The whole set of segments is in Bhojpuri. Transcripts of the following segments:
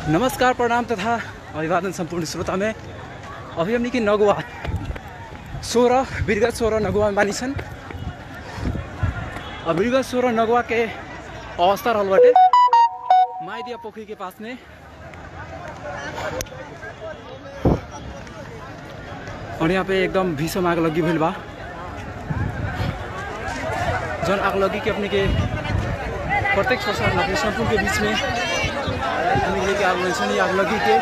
नमस्कार प्रणाम तथा अभिवादन संपूर्ण श्रोता में अभी हमनी की नगुआ सोलह बिरगत सोलह नगुआ में बानी सन और बिरगत सोलह नगुआ के अवस्था रहल बाटे माइदिया पोखरी के पास में और यहाँ पे एकदम भीषण आग लगी भइल बा जौन आग लगी के अपने के प्रत्येक प्रसार अपने संपूर्ण के बीच में हमनी लेके आग लगी सन, ई आग लगी के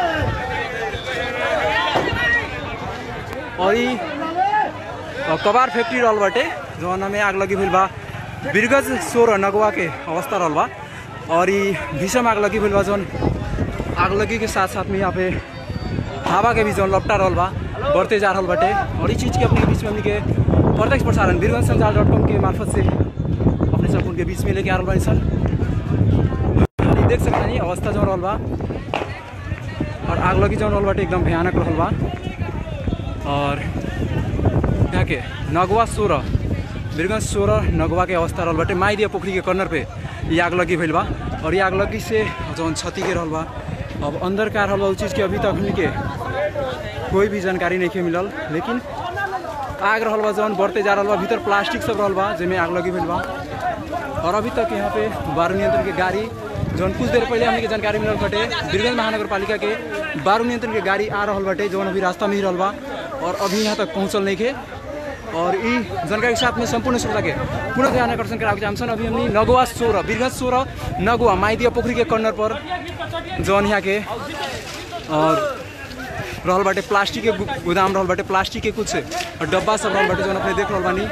और ई अ, कबार फैक्ट्री रहल बाटे जौन में आग लगी भइल बा बिरगज सोर नगवा के अवस्था रहल बा और ई भीषण आग लगी भइल बा जौन आग लगी के साथ साथ में यहाँ पे हवा के भी जौन लपटा रहल बा बढ़ते जा रहल बाटे और ई चीज़ के अपने के बीच में हमनी के प्रत्यक्ष प्रसारण बीरगंज संचार डॉट कॉम के मार्फत से अपने सब उनके बीच में लेके आ रहल बानी सन और ई देख सकते हैं अवस्था जौन रहल बा और आग लगी जौन रहल बाटे एकदम भयानक रहल बा और यहाँ के नगवा सोरह बीरगंज सोरह नगवा के अवस्था रहल बाटे माइदिया पोखरी के कर्नर पे ये आग लगी भइल बा और ये आग लगी से जौन क्षति के रहल बा अब अंदर का रहल बा उ चीज़ के अभी तक हमनी के कोई भी जानकारी नहीं के मिलल लेकिन आग रहल बा जौन बढ़ते जा रहल बा भीतर प्लास्टिक सब रहल बा जेमे आग लगी भइल बा और अभी तक यहाँ पे बारू नियंत्रण के गाड़ी जौन कुछ देर पहले हमने के जानकारी मिलल बाटे बीरगंज महानगर पालिका के बारू नियंत्रण के गाड़ी आ रहल बाटे जौन अभी रास्ता में ही रहल बा और अभी यहाँ तक पहुँचल नहीं के और ई जानकारी के साथ में संपूर्ण श्रोता के पुनः ध्यान आकर्षण करावे चाहन्छन् अभी हमनी नगुवा सोह्र बीरगंज सोह्र नगुवा माइदिया पोखरी के कर्नर पर जौन यहाँ के और रहल बाटे प्लास्टिक के गु- गोदाम रहल बाटे प्लास्टिक के कुछ डब्बा सब रहल बाटे जौन अपने देख रहल बानी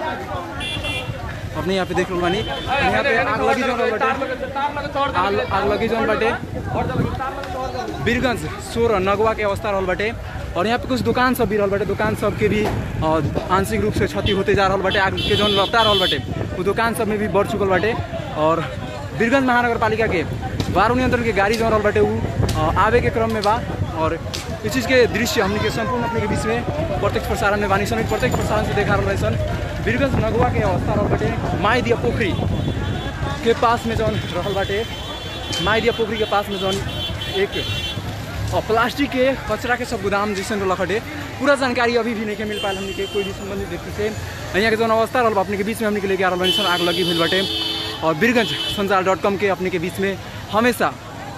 अपने यहाँ पे देख रहल बानी और यहाँ पे आग लगी जौन रहल बाटे आग आग लगी जौन बाटे बीरगंज सोह्र नगवा के अवस्था रहल बाटे और यहाँ पे कुछ दुकान सब भी रहल बाटे दुकान सब के भी अ, आंशिक रूप से क्षति होते जा रहल बाटे आग के जौन लपटा रहल बाटे वो दुकान सब में भी बढ़ चुकल बाटे और बीरगंज महानगर पालिका के बारू नियंत्रण के गाड़ी जौन रहल बाटे उ अ, आवे के क्रम में बा और इस चीज़ के दृश्य हमने के संपूर्ण अपने के बीच में प्रत्यक्ष प्रसारण में बानी सन ई प्रत्यक्ष प्रसारण से देखा रहल सन बीरगंज नगवा के अवस्था रहल बाटे माई दिया पोखरी के पास में जौन रहल बाटे माइदिया पोखरी के पास में जौन एक और प्लास्टिक के कचरा के सब गोदाम जैसे रहल हटे पूरा जानकारी अभी भी नहीं के मिल पायल हमने के कोई भी संबंधित व्यक्ति से यहाँ के जौन अवस्था रहल बा अपने के बीच में हमने के लेके आ रहल बानी सन आग लगी भइल बाटे और बीरगंज संचार डॉट कॉम के अपने के बीच में हमेशा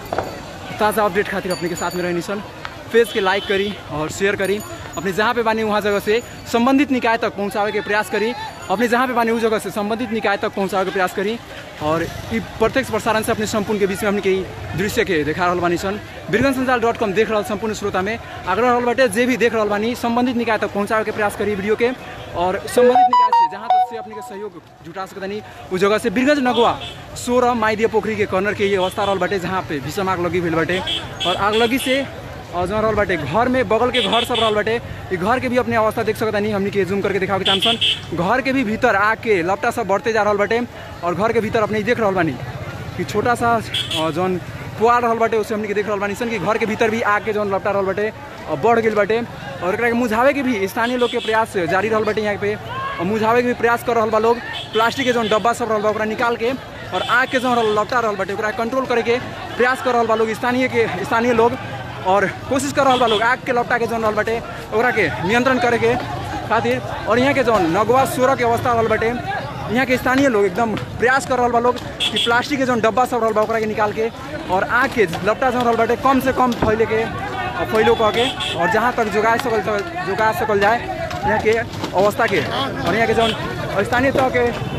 ताज़ा अपडेट खातिर अपने के साथ में रहनी सन पेज के लाइक करी और शेयर करी अपने जहाँ पे बानी वहाँ जगह से संबंधित निकाय तक पहुँचावे के प्रयास करी अपने जहाँ पे बानी उस जगह से संबंधित निकाय तक पहुँचावे के प्रयास करी और ई प्रत्यक्ष प्रसारण से अपने संपूर्ण के बीच में हमने के ई दृश्य के देखा रहल बानी सन बीरगंज संचार डॉट कॉम देख रहल संपूर्ण श्रोता में आग्रह रहल बाटे जे भी देख रहल बानी संबंधित निकाय तक पहुँचावे के प्रयास करी वीडियो के और संबंधित निकाय से जहाँ तक से अपने के सहयोग जुटा सकतनी उस जगह से बीरगंज नगवा सोरह माइदिया पोखरी के कर्नर के ये अवस्था रहल बाटे जहाँ पे भीषण आग लगी भइल बाटे और आग लगी से और जहाँ रहल बाटे घर में बगल के घर सब रहल बाटे ई घर के भी अपने अवस्था देख सकता नहीं हमनी के जूम करके दिखावे के चाहसन घर के भी भीतर आग के लपटा सब बढ़ते जा रहल बाटे और घर के भीतर अपने ई देख रहल बानी कि छोटा सा अ, जौन पुआल रहल बाटे उसे हमनी के देख रहल बानी सन कि घर के भीतर भी आग के जौन लपटा रहल बाटे अ, बढ़ गेल बाटे और एकरा के मुझावे के भी स्थानीय लोग के प्रयास जारी रहल बाटे यहाँ पे और मुझावे के भी प्रयास कर रहल बा लोग प्लास्टिक के जौन डब्बा सब रहल बा ओकरा निकाल के और आग के जौन रहल लपटा रहल बाटे ओकरा कंट्रोल करे के प्रयास कर रहल बा लोग स्थानीय के स्थानीय लोग और कोशिश कर रहल बा लोग आग के लपटा के जौन रहल बाटे ओकरा के नियंत्रण करे के खातिर और यहाँ के जौन नगवा सोरह के अवस्था रहल बाटे यहाँ के स्थानीय लोग एकदम प्रयास कर रहल बा लोग कि प्लास्टिक के जौन डब्बा सब रहल बा ओकरा के निकाल के और आग के लपटा जौन रहल बाटे कम से कम फैले के और फैलो कह के और जहाँ तक जोगा सकल जोगा सकल जाए यहाँ के अवस्था के और यहाँ के जौन स्थानीय तह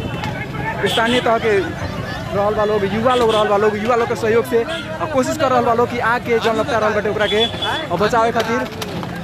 के स्थानीय तह के रहल बा लोग युवा लोग रहल बा लोग युवा लोग के सहयोग से आ कोशिश कर रहल बा लोग कि आग के जौन लपटा रहल बाटे ओकरा के आ बचावे खातिर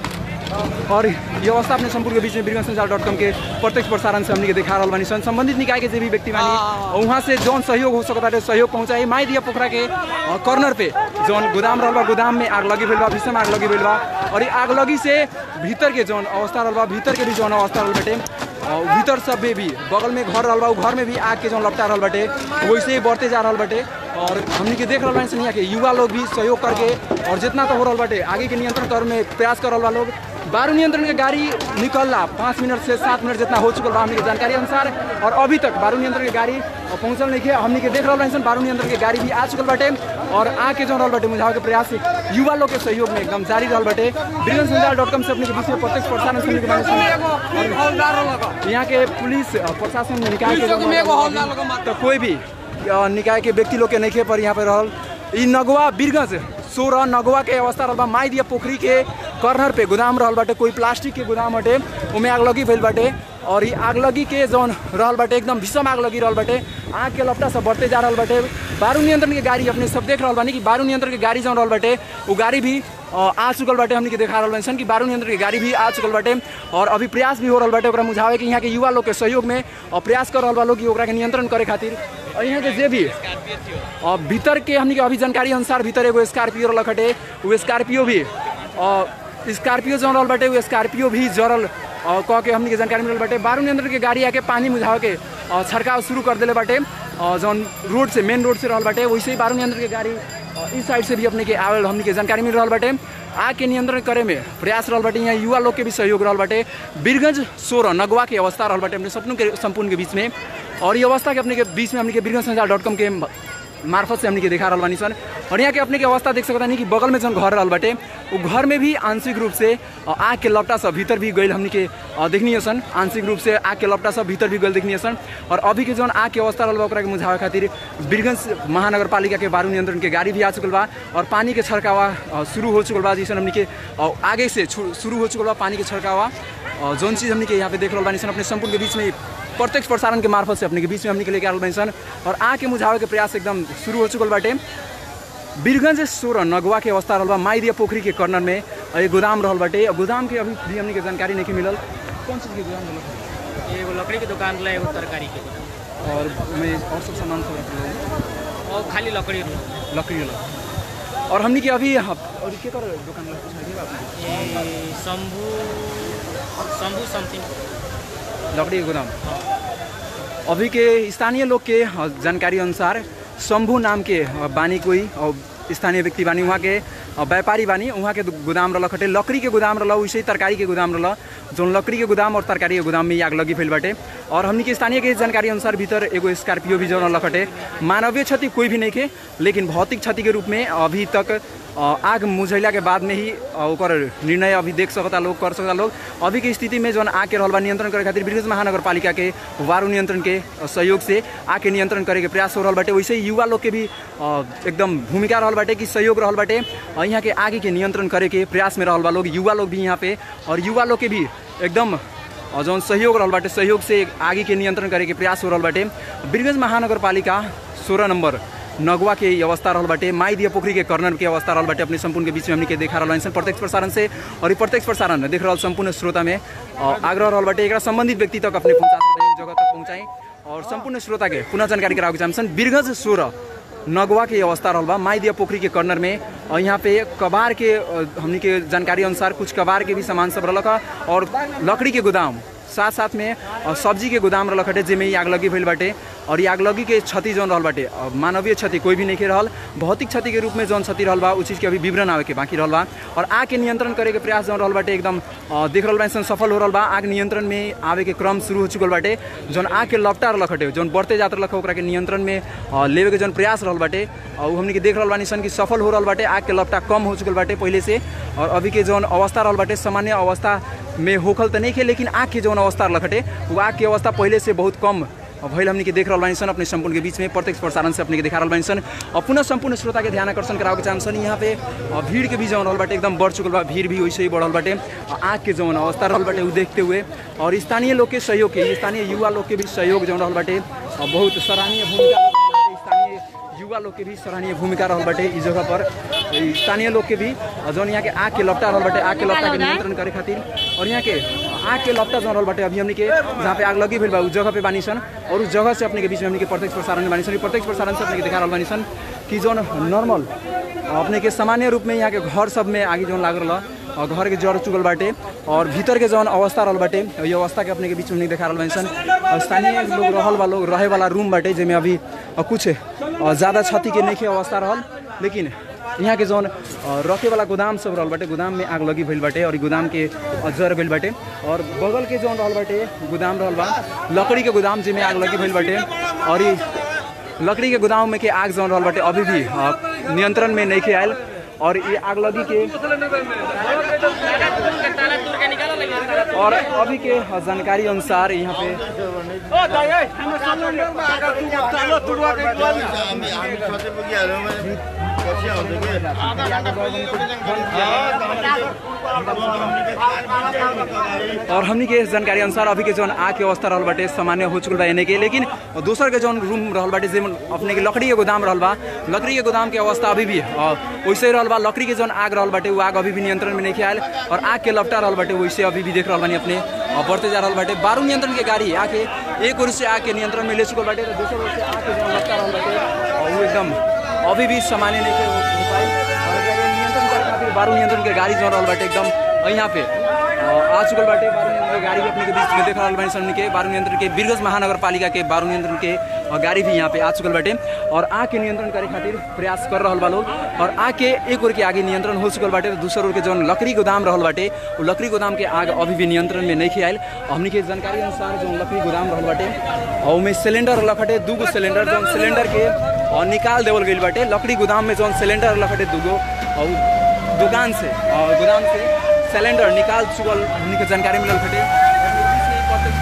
और ये अवस्था अपने संपूर्ण के बीच में बीरगंज संचार डॉट कॉम के प्रत्यक्ष प्रसारण से हमने के दिखा रहल बानी सन संबंधित निकाय के जे भी व्यक्ति बानी और वहाँ से जौन सहयोग हो सकता है सहयोग पहुँचाई माई दिया पोखरा के अ, कॉर्नर पे जौन गोदाम रहल बा गोदाम में आग लगी भइल बा भीषण आग लगी भइल बा और ये आग लगी से भीतर के जौन अवस्था रहल बा भीतर के भी जौन अवस्था रहल बाटे और भीतर सब में भी बगल में घर रहल बा उ घर में भी आग के जौन लपटा रहल बाटे वैसे ही बढ़ते जा रहल बाटे और हमनी के देख रहल बानी सन यहाँ के युवा लोग भी सहयोग करके और जितना तो हो रहल बाटे आगे के नियंत्रण कर में प्रयास कर रहल बा लोग बारू नियंत्रण के गाड़ी निकलला पाँच मिनट से सात मिनट जितना हो चुकल बा हमनी के जानकारी अनुसार और अभी तक बारू नियंत्रण के गाड़ी पहुंचल नहीं है हमनी के देख रहल बानी सन बारू नियंत्रण के गाड़ी भी आ चुकल बाटे और आके जो रहल बाटे मुझावे के प्रयास युवा लोग के सहयोग में एकदम जारी रहल बाटे बिरगंज संचार डॉट कॉम से अपने के बीच में प्रत्यक्ष प्रसारण सुनने के बारे में और यहाँ के पुलिस अ, प्रशासन निकाय के जो तो कोई भी अ, निकाय के व्यक्ति लोग के नहीं पर यहाँ पे रहल ई नगवा बीरगंज सोरह नगवा के अवस्था रहल बा माई दिया पोखरी के कर्नर पे गोदाम रहल बाटे कोई प्लास्टिक के गोदाम बाटे उमे आगलगी भइल बाटे और ई आगलगी के जौन रहल बाटे एकदम भीषण आगलगी रहल बाटे आग के लपटा सब बढ़ते जा रहल बाटे बारू नियंत्रण के गाड़ी अपने सब देख रहल बानी कि बारू नियंत्रण के गाड़ी जौन रहल बाटे वो गाड़ी भी अ, आ चुकल बाटे हमनी के देखा रहल बानी सन कि बारू नियंत्रण के गाड़ी भी आ चुकल बाटे और अभी प्रयास भी हो रहल बाटे ओकरा मुझावे कि यहाँ के युवा लोग के सहयोग में अ, प्रयास कर रहल बा लोग कि ओकरा के नियंत्रण करे खातिर और यहाँ के जे भी अ, भीतर के हमनी के अभी जानकारी अनुसार भीतर एगो स्कॉर्पियो रहल खटे वो स्कॉर्पियो भी अ, स्कॉर्पियो जौन रहल बाटे वो स्कॉर्पियो भी जरल अ, कह के हमनी के जानकारी मिलल बाटे बारू नियंत्रण के गाड़ी आके पानी मुझावे के अ, छड़काव शुरू कर देले बाटे अ, जौन रोड से मेन रोड से रहल बाटे वैसे ही बारू नियंत्रण के गाड़ी अ, इस साइड से भी अपने के आवल हमनी के जानकारी मिल रहल बाटे आग के नियंत्रण करे में प्रयास रहल बाटे यहाँ युवा लोग के भी सहयोग रहल बाटे बीरगंज सोरह नगवा के अवस्था रहल बाटे अपने सपनों के संपूर्ण के बीच में और ये अवस्था के अपने के बीच में हमने के बीरगंज संचार डॉट कॉम के मार्फत से हमने के देखा रहल बानी सन और यहाँ के अपने के अवस्था देख सकता नहीं कि बगल में जौन घर रहल बाटे वो घर में भी आंशिक रूप से अ, आग के लपटा सब भीतर भी गई हमने के अ, देखनी सन आंशिक रूप से आग के लपटा सब भीतर भी गई देखनी सन और अभी के जौन आग के अवस्था रहल बा ओकरा के मुझावे खातिर बीरगंज महानगर पालिका के बारू नियंत्रण के गाड़ी भी आ चुकल बा और पानी के छड़कावा अ, शुरू हो चुकल बा जैसे हमने के अ, आगे से छु- शुरू हो चुकल बा पानी के छड़कावा अ, जौन चीज़ हमने के यहाँ पे देख रहल बानी सन अपने संपूर्ण के बीच में प्रत्यक्ष प्रसारण के मार्फत से अपने के बीच में हमने के लेके आल बानी सन और आग के मुझावे के प्रयास एकदम शुरू हो चुकल बाटे बीरगंज सोरह नगवा के अवस्था रहल बा माईदिया पोखरी के कर्नर में अ, ये गोदाम रहल बाटे और गोदाम के अभी भी हमने के जानकारी नहीं मिलल कौन चीज़ के गोदाम रहल एगो लकड़ी के दुकान रहा एगो तरकारी के दुकान और में और सब सामान सब रखल रहल। और खाली लकड़ी रहा। लकड़ी वाला और हमने के अभी और के कर दुकान वाला कुछ आइडिया बा आपने? ये शंभू शंभू समथिंग लकड़ी के गोदाम अभी के स्थानीय लोग के अ, जानकारी अनुसार शंभू नाम के अ, बानी कोई और स्थानीय व्यक्ति बानी वहाँ के अ, व्यापारी बानी वहाँ के दु- गोदाम रहल खटे लकड़ी के गोदाम रहल वैसे ही तरकारी के गोदाम रहल जौन लकड़ी के गोदाम और तरकारी के गोदाम में ही आग लगी फैल बाटे और हमनी के स्थानीय के जानकारी अनुसार भीतर एगो स्कॉर्पियो भी जौन रहल खटे मानवीय क्षति कोई भी नहीं थे लेकिन भौतिक क्षति के रूप में अभी तक अ, आग मुझैला के बाद में ही अ, ओकर निर्णय अभी देख सकता लोग कर सकता लोग अभी के स्थिति में जौन आग के रहल बा नियंत्रण करे खातिर बीरगंज महानगर पालिका के वायु नियंत्रण के अ, सहयोग से आग के नियंत्रण करे के प्रयास हो रहल बाटे वैसे ही युवा लोग के भी अ, एकदम भूमिका रहल बाटे कि सहयोग रहल बाटे अ, यहाँ के आगे के नियंत्रण करे के प्रयास में रहल बा लोग युवा लोग भी यहाँ पे और युवा लोग के भी एकदम अ, जौन सहयोग रहल बाटे सहयोग से आगे के नियंत्रण करे के प्रयास हो रहल बाटे बीरगंज महानगर पालिका सोलह नंबर नगवा के ई अवस्था रहल बाटे माई दिया पोखरी के कर्नर के अवस्था रहल बाटे अपने संपूर्ण के बीच में हमनी के देखा रहल बानी सन प्रत्यक्ष प्रसारण से और ई प्रत्यक्ष प्रसारण देख रहल संपूर्ण श्रोता में अ, आग्रह रहल बाटे एकरा संबंधित व्यक्ति तक अपने पहुंचा सकते हैं, जगह तक पहुंचाई और संपूर्ण श्रोता के पुनः जानकारी करावे चाहन्छन् बीरगंज सोह्र नगवा के अवस्था रहल बा माई दिया पोखरी के कर्नर में और यहाँ पे कबार के अ, हमनी के जानकारी अनुसार कुछ कबार के भी सामान सब रहलक ह और लकड़ी के गोदाम साथ साथ में अ, सब्जी के गोदाम रहल खटे जेमे ई आगलगी भइल बाटे और ई आगलगी के क्षति जौन रहल बाटे अ, मानवीय क्षति कोई भी नहीं के रहल भौतिक क्षति के रूप में जौन क्षति रहल बा उ चीज़ के अभी विवरण आवे के बाकी रहल बा और आग के नियंत्रण करे के प्रयास जौन रहल बाटे एकदम अ, देख रहल बानी सन सफल हो रहल बा आग नियंत्रण में आवे के क्रम शुरू हो चुकल बाटे जौन आग के लपटा रहल खटे जौन बढ़ते जात रहल ओकरा के नियंत्रण में अ, लेवे के जौन प्रयास रहल बाटे अ, उ हमनी के देख रहल बानी सन कि सफल हो रहल बाटे आग के लपटा कम हो चुकल बाटे पहिले से और अभी के जौन अवस्था रहल बाटे सामान्य अवस्था में होखल त नहीं खे लेकिन आग के जौन अवस्था रहल खटे वो आग के अवस्था पहिले से बहुत कम भइल हमनी के देख रहल बानी सन अपने संपूर्ण के बीच में प्रत्यक्ष प्रसारण से अपने के देखा रहल बानी सन और पुनः संपूर्ण श्रोता के ध्यान आकर्षण करावे के चाहन्छन् यहाँ पे अ, भीड़ के भी जौन रहल बाटे एकदम बढ़ चुकल बा भीड़ भी वैसे ही बढ़ल बाटे अ, आग के जौन अवस्था रहल बाटे उ देखते हुए और स्थानीय लोग के सहयोग के स्थानीय युवा लोग के भी सहयोग जौन रहल बाटे अ, बहुत सराहनीय भूमिका रहल बाटे। स्थानीय युवा लोग के भी सराहनीय भूमिका रहल बाटे इस जगह पर ई स्थानीय लोग के भी अ, जौन यहाँ के आग के लपटा रहल बाटे आग के लपटा के नियंत्रण करे खातिर और यहाँ के आग के लपटा जौन रहल बाटे अभी हमनी के जहाँ पे आग लगी भइल बा उस जगह पे बानी सन और उस जगह से अपने के बीच में हमनी के प्रत्यक्ष प्रसारण में बानी सन ई प्रत्यक्ष प्रसारण से अपने के देखा रहल बानी सन कि जौन नॉर्मल अपने के सामान्य रूप में यहाँ के घर सब में आगे जौन लाग रहल और घर के जड़ चुकल बाटे और भीतर के जौन अवस्था रहल बाटे ये अवस्था के अपने के बीच में नहीं देखा रहल बानी सन और स्थानीय लोग रहल बा लोग रहे वाला रूम बाटे जेमे अभी अ, कुछ अ, ज्यादा क्षति के नहीं के अवस्था रहल लेकिन यहाँ के जौन अ, रखे वाला गोदाम सब रहल बाटे गोदाम में आग लगी भइल बाटे और ई गोदाम के अ, जर गइल बाटे और बगल के जौन रहल बाटे गोदाम रहल बा लकड़ी के गोदाम जेमे आग लगी भइल बाटे और ई लकड़ी के गोदाम में के आग जौन रहल बाटे अभी भी अ, नियंत्रण में नहीं खे आयल और ये आग लगी के और अभी के जानकारी अनुसार यहाँ पे और हमनी के जानकारी अनुसार अभी के जौन आग के अवस्था रहल बाटे सामान्य हो चुकल बा एने के लेकिन दोसर के जौन रूम रहल बाटे जेमन अपने के लकड़ी के गोदाम रहल बा लकड़ी के गोदाम के अवस्था अभी भी अ, वैसे ही रहल बा लकड़ी के जौन आग रहल बाटे वो आग अभी भी नियंत्रण में नहीं आयल और आग के लपटा रहल बाटे वैसे अभी भी देख रहल बानी अपने अ, बढ़ते जा रहल बाटे बारू नियंत्रण के गाड़ी आके एक ओर से आग के नियंत्रण में ले चुकल बाटे तो दूसर ओर से आग के जौन लपटा रहल बाटे अ, वो एकदम अभी भी सामान्य नहीं के हो हो पाई और एकरा के नियंत्रण करे खातिर बारू नियंत्रण के गाड़ी जौन रहल बाटे एकदम यहाँ पे अ, आ चुकल बाटे बारू नियंत्रण के गाड़ी भी अपने के बीच में देख रहल बानी सन के बारू नियंत्रण के बीरगंज महानगर पालिका के बारू नियंत्रण के अ, गाड़ी भी यहाँ पे आ चुकल बाटे और आग के नियंत्रण करे खातिर प्रयास कर रहल बा लोग और आग के एक ओर के आगे नियंत्रण हो चुकल बाटे तो दूसर ओर के जौन लकड़ी गोदाम रहल बाटे वो लकड़ी गोदाम के आग अभी भी नियंत्रण में नहीं आयल हमनी के जानकारी अनुसार जौन लकड़ी गोदाम रहल बाटे और उमें सिलेंडर रहल बाटे दूगो सिलेंडर जौन सिलेंडर के अ, निकाल देवल गईल बाटे लकड़ी गोदाम में जौन सिलेंडर रहल बाटे दूगो और दुकान से अ, गोदाम से सिलेंडर निकाल चुकल हमनी के जानकारी मिलल बाटे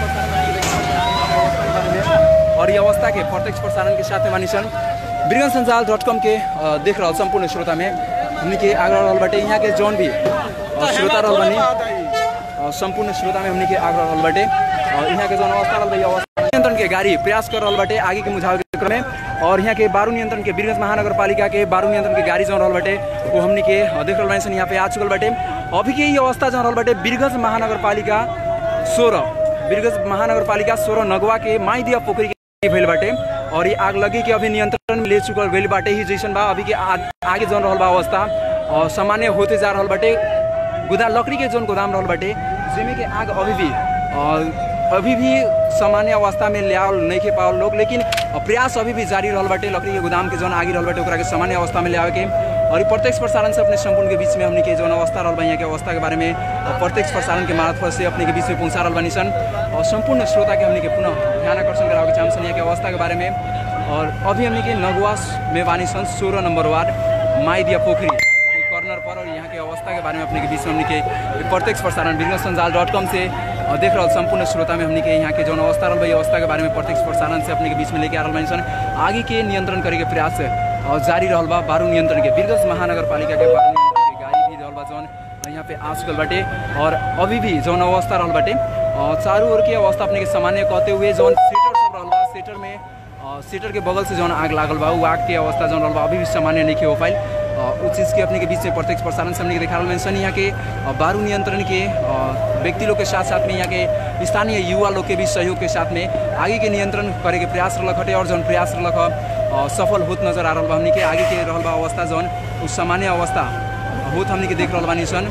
और ये अवस्था के प्रत्यक्ष प्रसारण के साथ में मानी सन बिरगन संजाल डॉट कॉम के अ, देख रहल संपूर्ण श्रोता में हमनी के आग्रह रहल बाटे यहाँ के जौन भी अ, श्रोता रहल बानी अ, संपूर्ण श्रोता में हमनी के आग्रह रहल बाटे और यहाँ के जौन अवस्था रहल बा ये अवस्था नियंत्रण के गाड़ी प्रयास कर रहल बाटे आगे के मुझाव के क्रम में और यहाँ के बारू नियंत्रण के बीरगंज महानगर पालिका के बारू नियंत्रण के गाड़ी जौन रहल बाटे वो हमनी के अ, देख रहल बानी सन यहाँ पे आ चुकल बाटे अभी के ये अवस्था जौन रहल बाटे बीरगंज महानगर पालिका सोलह बीरगंज महानगर पालिका सोलह नगवा के माईदिया पोखरी के भइल बाटे और ये आग लगी के अभी नियंत्रण में ले चुकल गइल बाटे ही जैसन बा अभी के आ, आगे जौन रहल बा अवस्था और सामान्य होते जा रहल बाटे गोदा लकड़ी के जौन गोदाम रहल बाटे जेमे के आग अभी भी और अभी भी सामान्य अवस्था में लियावल नहीं के पावल लोग लेकिन प्रयास अभी भी जारी रहल बाटे लकड़ी के गोदाम के जौन आगे रहल बाटे ओकरा के सामान्य अवस्था में लियावे के और ये प्रत्यक्ष प्रसारण से अपने संपूर्ण के बीच में हमने के जौन अवस्था रहल बा यहाँ के अवस्था के बारे में अ, प्रत्यक्ष प्रसारण के मार्फत से अपने के बीच में पहुंचा रहल बानी सन और संपूर्ण श्रोता के हमने के पुनः ध्यान आकर्षण करावे के चाहम सन यहाँ के अवस्था के बारे में और अभी हमने के नगवास में बानी सन सोलह नंबर वार्ड माईदिया पोखरी के कॉर्नर पर और यहाँ के अवस्था के बारे में अपने के बीच में हमने के प्रत्यक्ष प्रसारण बिजनेस संजाल डॉट कॉम से अ, देख रहल संपूर्ण श्रोता में हमने के यहाँ के जौन अवस्था रहल बा ये अवस्था के बारे में प्रत्यक्ष प्रसारण से अपने के बीच में लेके आ रहल बानी सन आगे के नियंत्रण करे के प्रयास अ, जारी रहल बा बारू नियंत्रण के बिरगंज महानगर पालिका के बारू नियंत्रण के गाड़ी भी रहल बा जौन यहाँ पे आ चुकल बाटे और अभी भी जौन अवस्था रहल बाटे अ, चारों ओर के अवस्था अपने के सामान्य कहते हुए जौन सीटर सब रहल बा सीटर में अ, सीटर के बगल से जौन आग लागल बा उ आग के अवस्था जौन रहल बा अभी भी सामान्य नहीं हो पाइल अ, उस चीज़ के अपने के बीच में प्रत्यक्ष प्रसारण से हमने के देखा रहल सन यहाँ के अ, बारू नियंत्रण के अ, व्यक्ति लोग के साथ साथ में यहाँ के स्थानीय युवा लोग के भी सहयोग के साथ में आगे के नियंत्रण करे के प्रयास रहलक हटे और जौन प्रयास रहलक ह, अ, सफल होत नजर आ रहल बा हमनी के आगे के रहल बा अवस्था जौन उ सामान्य अवस्था होत हमनी के देख रहल बानी सन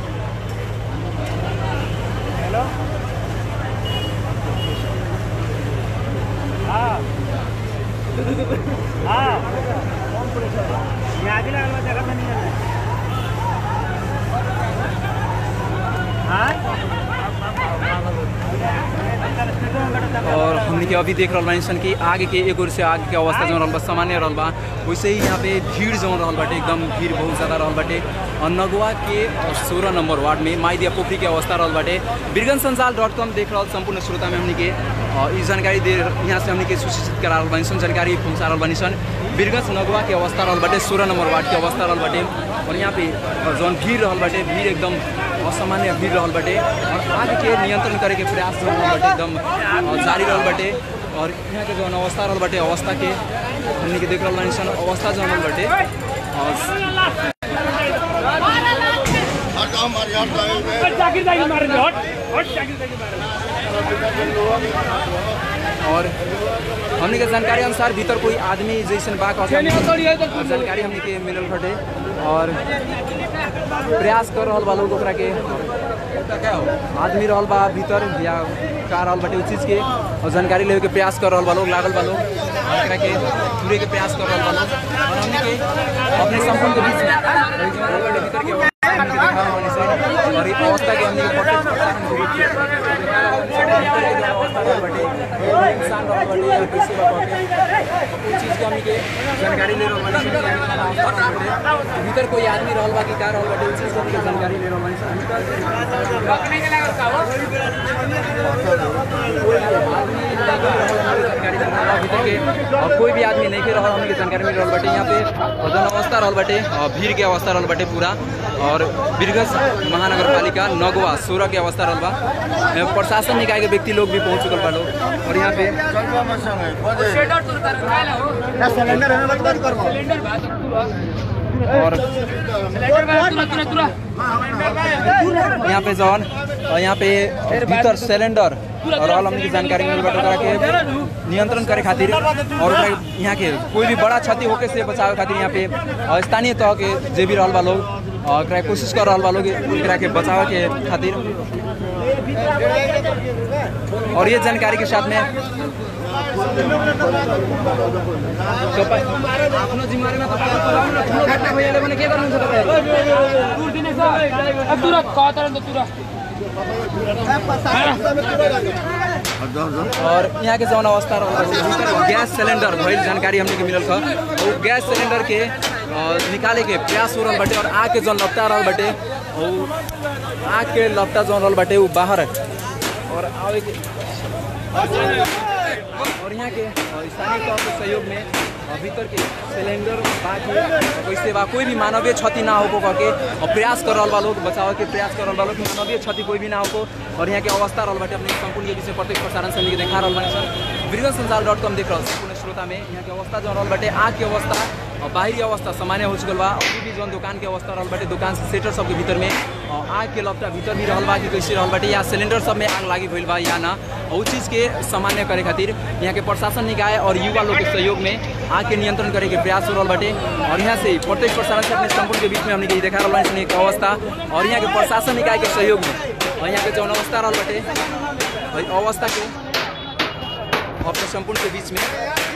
और हमने के अभी देख रहल बानी सन कि आगे के एक ओर से आगे के अवस्था जौन रहल बा सामान्य रहल बा वैसे ही यहाँ पे भीड़ जौन रहल बाटे एकदम भीड़ बहुत ज़्यादा रहल बाटे और नगवा के सोलह नंबर वार्ड में माईदिया पोखरी के अवस्था रहल बाटे बिरगन संसाल डॉट कॉम देख रहल संपूर्ण श्रोता में हमने के अ, ई जानकारी दे यहाँ से हमने के सूचित करा रहल बानी सन जानकारी पहुँचा रहल बानी सन बिरगंज नगवा के अवस्था रहल बाटे सोलह नंबर वार्ड के अवस्था रहल बाटे और यहाँ पे अ, जौन भीड़ रहल बाटे भीड़ एकदम असामान्य भीड़ रहल बाटे और आग के नियंत्रण करे के प्रयास जौन रहल बाटे एकदम अ, जारी रहल बाटे और यहाँ के जौन अवस्था रहल बाटे अवस्था के हमने के देख रहल बानी सन अवस्था जौन रहल बाटे अ, जाकिर जाकिर मार रहे हट हट जाकिर जाकिर मार और हमने के जानकारी अनुसार भीतर कोई आदमी जैसन बा कहत हमनी के जानकारी हमने के मिलल बाटे और प्रयास कर रहल बा लोग ओकरा के आदमी रहल बा भीतर या का रहल बाटे उस चीज़ के और जानकारी लेवे के प्रयास कर रहल बा लोग लागल बा लोग और एकरा के पूरे के प्रयास कर रहल बा लोग और हमने के अपने संपूर्ण के बीच में रहल बाटे भीतर के अवस्था हमनी के देखा रहल बानी सन। और ई अवस्था के हमने के प्रत्यक्ष प्रसारण के रूप में देखा रहल बानी सन। भीतर के जो अवस्था रहल बाटे सुनसान रहल बाटे या कैसे बा बाटे उ चीज के हमनी के जानकारी ले रहल बानी सन कि यहाँ के अवस्था रहल बाटे भीतर कोई आदमी रहल बा कि का रहल बाटे उ चीज के हमनी के जानकारी ले रहल बानी सन जानकारी ले रहल बा भीतर के और कोई भी आदमी नहीं के रहल हमनी के जानकारी मिल रहल बाटे यहाँ पे और जौन अवस्था रहल बाटे अ, भीड़ के अवस्था रहल बाटे पूरा और बिरगज महानगर पालिका नगवा सोलह के अवस्था रहल बा यहाँ प्रशासन निकाय के व्यक्ति लोग भी पहुंच चुकल बा लोग और यहाँ पे और यहाँ पे जौन और यहाँ पे भीतर सिलेंडर और ऑल हमनी की जानकारी मिल बाटे ओकरा के नियंत्रण करे खातिर और ओकरा के यहाँ के कोई भी बड़ा क्षति होके से बचावे खातिर यहाँ पे अ, स्थानीय तह के जे भी रहल बा लोग अ, एकरा के कोशिश कर रहल बा लोग एकरा के बचावे के खातिर और ये जानकारी के साथ में तो प- अपनो जिम्मेवारी में तो घटना भइले भने के गर्नु छ तपाईहरु और यहाँ के जौन अवस्था रहल गैस सिलेंडर भइल जानकारी हमने के मिलल छ वो गैस सिलेंडर के अ, निकाले के प्रयास हो रहल बाटे और आग के जौन लपटा रहल बाटे वो आग के लपटा जौन रहल बाटे वो बाहर और आवे के और यहाँ के अ, स्थानीय तौर के सहयोग में अ, भीतर के सिलेंडर बाकी वैसे बा कोई भी मानवीय क्षति ना हो करके और प्रयास कर रहल बा लोग बचाव के प्रयास कर रहल बा लोग कि मानवीय क्षति कोई भी ना हो और यहाँ के अवस्था रहल बाटे अपने संपूर्ण के विषय प्रत्येक प्रसारण से हमनी के देखा रहल बानी सन वीरगंज संसार डॉट कॉम देख रहल संपूर्ण श्रोता में यहाँ के अवस्था जो रहल बाटे आग के अवस्था और बाहरी अवस्था सामान्य हो चुकल बा अभी भी जौन दुकान के अवस्था रहल बाटे दुकान से सेटर सबके भीतर में अ, आग के लपटा भीतर भी रहल बा कि कैसे रहल बाटे या सिलेंडर सब में आग लागी भइल बा या ना और उ चीज़ के सामान्य करे खातिर यहाँ के प्रशासन निकाय और युवा लोग के सहयोग में आग के नियंत्रण करे के प्रयास हो रहल बाटे और यहाँ से प्रत्येक प्रसारण से अपने संपूर्ण के बीच में हमने के देखा रहल बानी सन एक अवस्था और यहाँ के प्रशासन निकाय के सहयोग में और यहाँ के जौन अवस्था रहल बाटे और ई अवस्था के अपने संपूर्ण के बीच में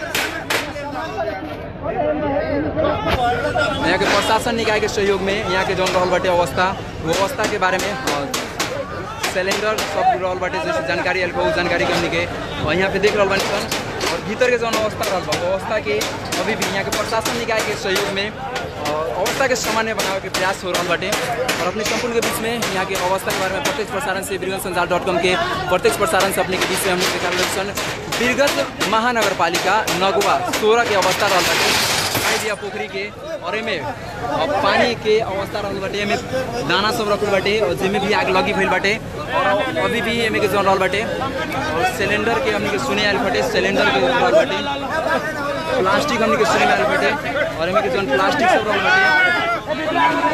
यहाँ के प्रशासन निकाय के सहयोग में यहाँ के जौन रहल बाटे अवस्था वो अवस्था के बारे में अ, सिलेंडर सब रहल बाटे जैसे जानकारी आयल बा, उ जानकारी के हमनी के अ, यहाँ पे देख रहल बानी सन और भीतर के जौन अवस्था रहल बा वो अवस्था के अभी भी यहाँ के प्रशासन निकाय के सहयोग में अ, अवस्था के सामान्य बनावे के प्रयास हो रहल बाटे और अपने संपूर्ण के बीच में यहाँ के अवस्था के बारे में प्रत्येक प्रसारण से बीरगंज संचार डॉट कॉम के प्रत्येक प्रसारण से अपने के बीच में हमने देखा रहल सन बीरगंज महानगर पालिका नगवा सोलह के अवस्था रहल बाटे खाई दिया पोखरी के और एमे अब पानी के अवस्था रहल बाटे एमे दाना सब रखल बाटे और जेमे भी आग लगी भइल बाटे और अभी भी एमे के जौन रहल बाटे और सिलेंडर के हमनी के सुने आयल बाटे सिलेंडर के रहल बाटे प्लास्टिक हमनी के सुने में आयल बाटे और एमे के जौन प्लास्टिक सब रहल बाटे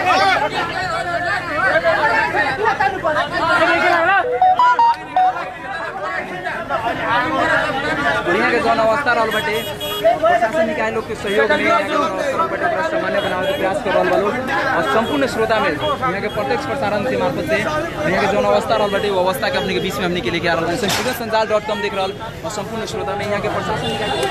और यहाँ के जौन अवस्था रहल बाटे प्रशासन निकाय लोग के सहयोग में यहाँ के जौन अवस्था रहल बाटे ओकरा सामान्य बनावे के प्रयास कर रहल बा लोग और संपूर्ण श्रोता में यहाँ के प्रत्यक्ष प्रसारण के मार्फत से यहाँ के जौन अवस्था रहल बाटे वो अवस्था के अपने के बीच में हमने के लेके आ रहल बानी सन संचार डॉट कॉम देख रहल और संपूर्ण श्रोता में यहाँ के प्रशासन निकाय के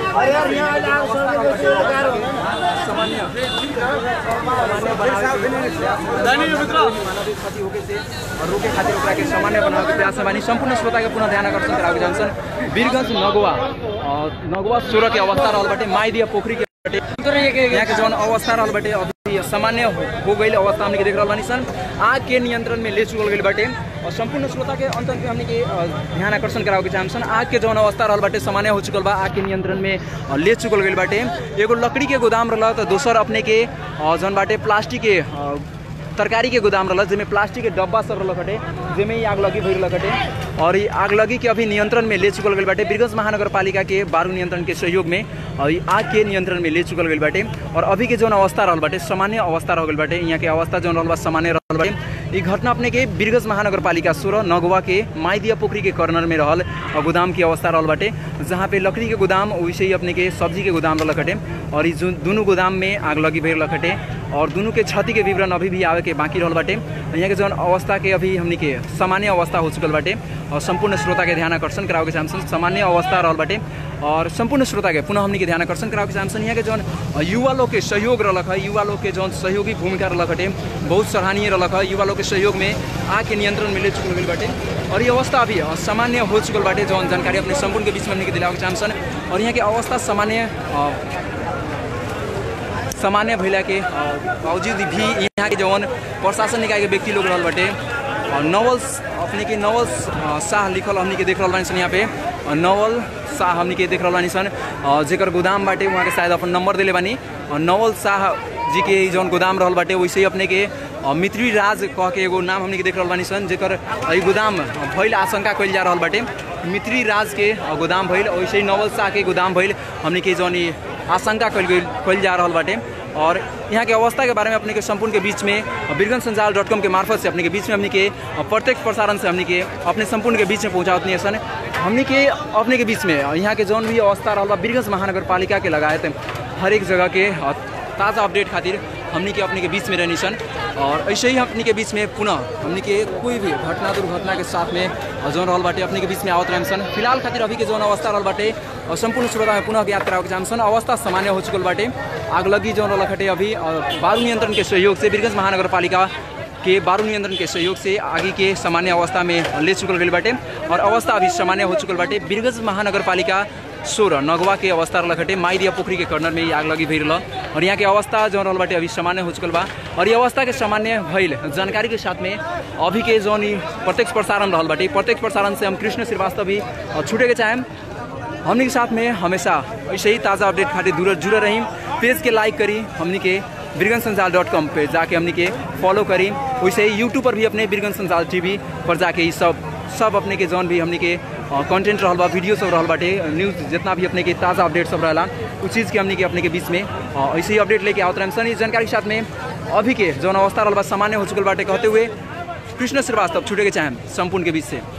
सामान्य सामान्य बनावे के मानवीय क्षति होके से और रोके खातिर ओकरा के सामान्य बनावे के प्रयास में बानी संपूर्ण श्रोता के पुनः ध्यान आकर्षण करावे जानसन वीरगंज नगवा और नगवा सोलह के अवस्था रहल बाटे माईदिया पोखरी के बाटे यहाँ के जौन अवस्था रहल बाटे अभी सामान्य हो, हो गई अवस्था हमने के देख रहल बानी सन आग के नियंत्रण में ले चुकल गई बाटे और संपूर्ण श्रोता के अंत में हमने के अ, ध्यान आकर्षण करावे के चाहम सन आग के जौन अवस्था रहल बाटे सामान्य हो चुकल बा आग के नियंत्रण में अ, ले चुकल गई बाटे एगो लकड़ी के गोदाम रहल तो दोसर अपने के अ, जौन बाटे प्लास्टिक के अ, तरकारी के गोदाम रहल जेमे प्लास्टिक के डब्बा सब रहल खटे जेमे ही आग लगी भइल खटे और ये आग लगी के अभी नियंत्रण में ले चुकल गई बाटे बीरगंज महानगर पालिका के बारू नियंत्रण के सहयोग में और ये आग के नियंत्रण में ले चुकल गई बाटे और अभी के जौन अवस्था रहल बाटे सामान्य अवस्था रह गई बाटे यहाँ के अवस्था जौन रहल बा सामान्य रहल बाटे ई घटना अपने के बीरगंज महानगर पालिका सोलह नगवा के माईदिया पोखरी के कर्नर में रहल और गोदाम की अवस्था रहल बाटे जहाँ पे लकड़ी के गोदाम वैसे ही अपने के सब्जी के गोदाम रहल खटे और ई जो दोनों गोदाम में आग लगी भइल खटे और दोनों के क्षति के विवरण अभी भी आवे के बाकी रहल बाटे यहाँ के जौन अवस्था के अभी हमनी के सामान्य अवस्था हो चुकल बाटे और संपूर्ण श्रोता के ध्यान आकर्षण करावे के चाहसन सामान्य अवस्था रहल बाटे और संपूर्ण श्रोता के पुनः हमनी के ध्यान आकर्षण करावे के चाहसन यहाँ के जौन युवा लोग के सहयोग रहलक है युवा लोग के जौन सहयोगी भूमिका रहलक हटे बहुत सराहनीय रहलक है युवा लोग के सहयोग में आग के नियंत्रण मिले चुकल गइल बाटे और ये अवस्था अभी सामान्य हो चुकल बाटे जौन जानकारी अपने संपूर्ण के बीच में हमनी के दिलावे के चाहसन और यहाँ के अवस्था सामान्य अ, सामान्य भैला के अ, बावजूद भी यहाँ के जौन प्रशासन निकाय के व्यक्ति लोग रहल बाटे और नवल अपने के नवल अ, शाह लिखल हमनी के देख रहल बानी सन यहाँ पे अ, नवल शाह हमनी के देख रहल बानी सन अ, जेकर गोदाम बाटे वहाँ के शायद अपन नंबर दिले बानी अ, नवल शाह जी के ई जौन गोदाम रहल बाटे वैसे ही अपने के अ, मित्री राज कह के एगो नाम हमनी के देख रहल बानी सन जेकर अ, ई गोदाम भइल आशंका कइल जा रहल बाटे मित्री राज के अ, गोदाम भइल वैसे ही नवल शाह के गोदाम भइल हमनी के जौन ई आशंका कइल गइल कइल जा रहल बाटे और यहाँ के अवस्था के बारे में अपने के संपूर्ण के बीच में बिरगन संजाल डॉट कॉम के मार्फत से अपने के बीच में हमने के प्रत्यक्ष प्रसारण से हमने के अपने संपूर्ण के बीच में पहुँचावत नहीं सन हमने के अपने के बीच में यहाँ के जौन भी अवस्था रहल बा बिरगंज महानगर पालिका के लगायत हर एक जगह के अ, ताज़ा अपडेट खातिर हमनी के अपने के बीच में रहनी सन और ऐसे ही हमनी के बीच में पुनः हमनी के कोई भी घटना दुर्घटना के साथ में अ, जौन रहल बाटे अपने के बीच में आवत रहन सन फिलहाल खातिर अभी के जौन अवस्था रहल बाटे और संपूर्ण श्रोता में पुनः ज्ञात करावे के चाहन सन अवस्था सामान्य हो चुकल बाटे आग लगी जौन रहल खटे अभी अ, बारू नियंत्रण के सहयोग से बीरगंज महानगर पालिका के बारू नियंत्रण के सहयोग से आगे के सामान्य अवस्था में ले चुकल गई बाटे और अवस्था अभी सामान्य हो चुकल बाटे बीरगंज महानगर पालिका सोह्र नगवा के अवस्था रहल खटे माइदिया पोखरी के कर्नर में ही आग लगी भइल रहल और यहाँ के अवस्था जौन रहल बाटे अभी सामान्य हो चुकल बा और ये अवस्था के सामान्य भइल जानकारी के साथ में अभी के जौन ई प्रत्यक्ष प्रसारण रहल बाटे प्रत्यक्ष प्रसारण से हम कृष्ण श्रीवास्तव भी अ, छूटे के चाहेम हमनी के साथ में हमेशा ऐसे ही ताज़ा अपडेट खातिर जुड़ल जुड़ल रही पेज के लाइक करी हमनी के बिरगन संजाल डॉट कॉम पे जाके हमनी के फॉलो करी वैसे ही यूट्यूब पर भी अपने बिरगन संजाल टीवी पर जाके ई सब सब अपने के जौन भी हमनी के कंटेंट रहल बा वीडियो सब रहल बाटे न्यूज़ जितना भी अपने के ताज़ा अपडेट सब रहला उस चीज़ के हमनी के अपने के बीच में अ, ऐसे ही अपडेट लेके आवत रहन सन इस जानकारी के साथ में अभी के जौन अवस्था रहल बा सामान्य हो चुकल बाटे कहते हुए कृष्ण श्रीवास्तव छूटे के चाहें संपूर्ण के बीच से